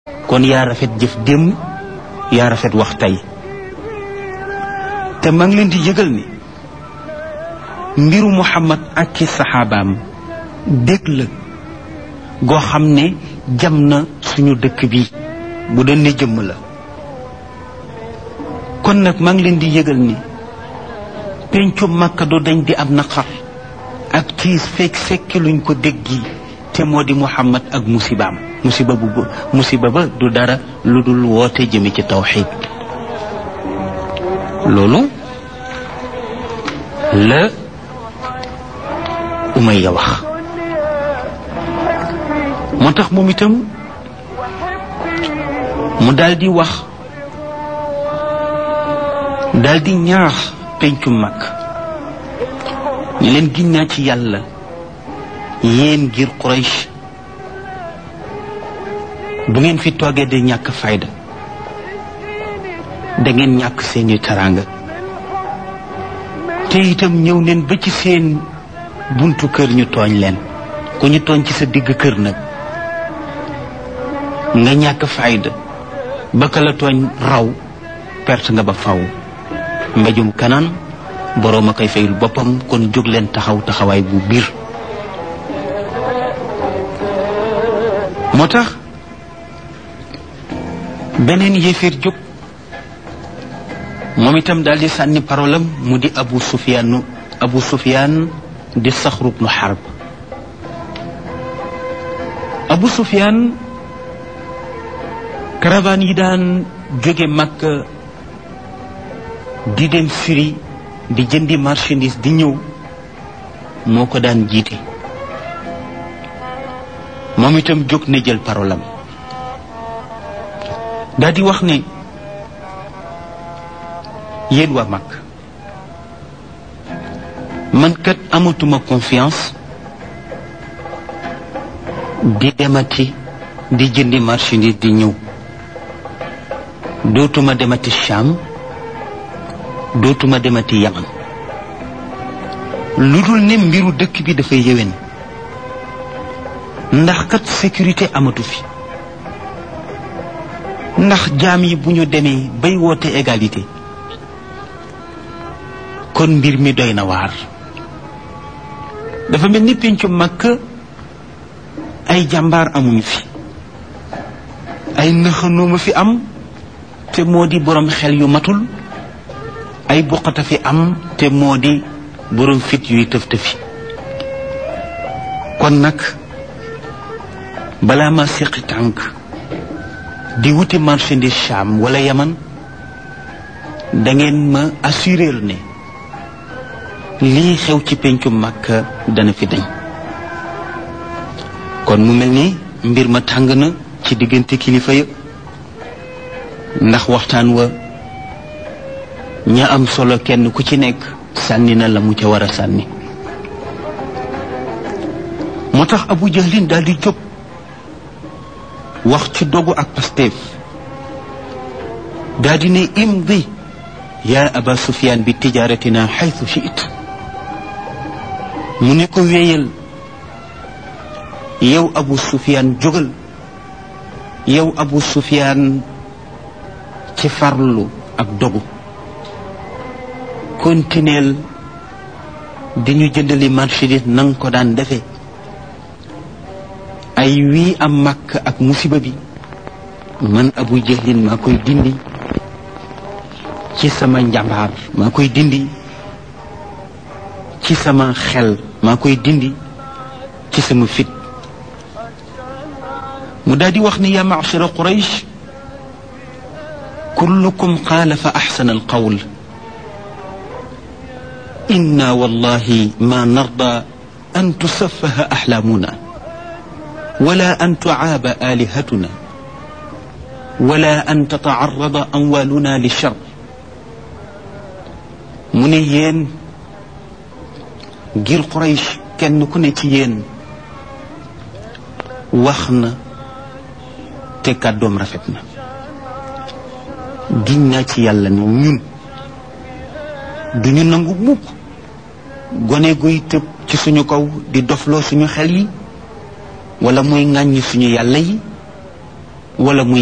kon yaa rafet jëf démb yaa rafet wax tey te maa ngi leen di yëgal ni mbiru Muhammad ak ci saxaabaam dégg la goo xam ne jam na suñu dëkk bi bu doon ne jëmm la kon nag maa ngi leen di yëgal ni pencu Makka du dañ di am naqar ak tiis fekk fekki luñ ko déggi te moo di Muhammad ak musibaam musiba bu musiba ba du dara lu dul woote jëme ci tawxiid loolu la Umayya wax moo tax moom itam mu daldi wax daldi ñaax pencu mag ñu leen giñ naa ci yàlla yéen ngir Quraysh bu ngeen fi toogee de ñàkk fayda da ngeen ñàkk seeni teraanga te itam ñëw neen ba ci seen buntu kër ñu tooñ leen ku ñu tooñ ci sa digg kër nag nga ñàkk fayda ba ka la tooñ raw perte nga ba faw mbéjum kanaan boroom a koy fayul boppam kon jóg leen taxaw taxawaay bu biir moo tax beneen yéeféer jóg moom itam daal di sànni parolam mu di abu sufyaan abu sufyaan di saxru bnu xarb abu sufyaan caravane yi daan jóge Makka di dem firi di jëndi marchandise di ñëw moo ko daan jiite moom itam jóg na jël parolam daal di wax ne yéen waa mag man kat amatuma confiance di demati di jëndi marchandise di ñëw dootuma demati Cham dootuma demati Yaman lu dul ne mbiru dëkk bi dafay yéwén ndax kat sécurité amatu fi ndax jaam yi bu ñu demee bay woote égalité kon mbir mi doy na waar dafa mel ni pencu Makka ay jàmbaar amuñu fi ay nëxanooma fi am te moo di borom xel yu matul ay buqata fi am te moo di borom fit yuy tëf tëfi kon nag balaa ma séqi tànk di wuti marchandise Cham wala Yaman da ngeen ma assurer ne lii xew ci pencu Makka dana fi dañ kon mu mel ni mbir ma tàng na ci diggante kilifa ya ndax waxtaan wa ña am solo kenn ku ci nekk sànni na la mu ca war a sànni moo tax Abu Jahlin daal di jóg wax ci dogu ak Pastef daa di ne imdi yaa aba sufyaan bi tijaaratina xaytu shiit mu ne ko wéyal yow abu sufyaan jógal yow abu sufyaan ci farlu ak dogu kontineel di ñu jëndali marchandise nanga ko daan defe ay wii am màkk ak musiba bi man abu jahlin maa koy dindi ci sama njambaar maa koy dindi ci sama xel maa koy dindi ci sama fit mu daal di wax ni yaa ma'shara quraysh kullukum qaala fa axsana alqawl inna wallahi ma narda an tusaffaha axlaamuna wala an tucaaba aalihatuna wala an tatacarrada amwaaluna lichar mu ne yéen ngir Quraysh kenn ku ne ci yéen wax na te kàddoom rafet na giñ naa ci yàlla ne ñun duñu nangu mukk gone guy tëb ci suñu kaw di dofloo suñu xel yi wala muy ŋàññi suñu yàlla yi wala muy